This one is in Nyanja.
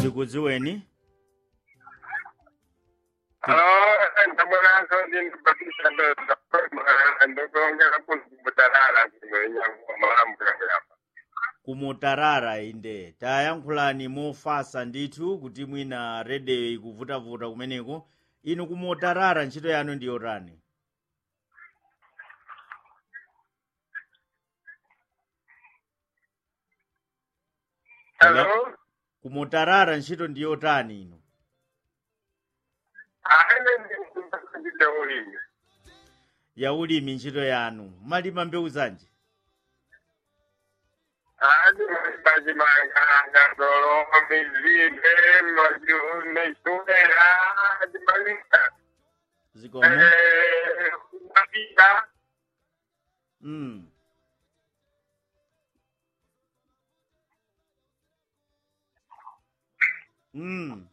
tikudziweni Halo, ndamwananso ndindibatisa ndikuongera kuzimutarara ndinonyanguwa malambulangelapa kumutarara inde tayankhulani mofasa ndithu kuti mwina redio ikuvutavuta kumeneko inu kumutarara ntchito yanu ndi yotani Halo, kumutarara ntchito ndi yotani inu aene ndikumbakandida ulimi ya ulimi ntchito yanu malima mbewu zanji adi machimanganga dolo mizimbe majune sumera adi malika zikomo mapika mm. mm.